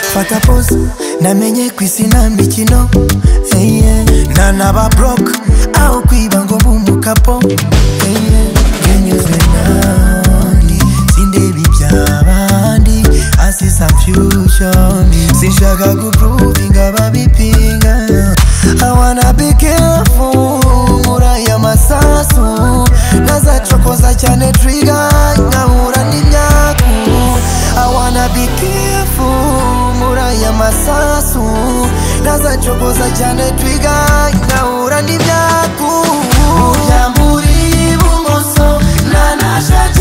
mfata pose namenye ku isi nta mikino hey, yeah. nta n'aba broke aho kwiba ngo bumukapo hey, yeah. ngenyuzwe nandi sindeba iby'abandi asi some future me. sinshaka guprovinga babipinga I wanna be careful nkura y'amasasu nazacokoza cyane trigger nkahura n'imyaku I wanna be careful Mura ya masasu Nazachokoza cyane twiga Ngahura n'ibyaku Ujya muri ibumoso Nanasha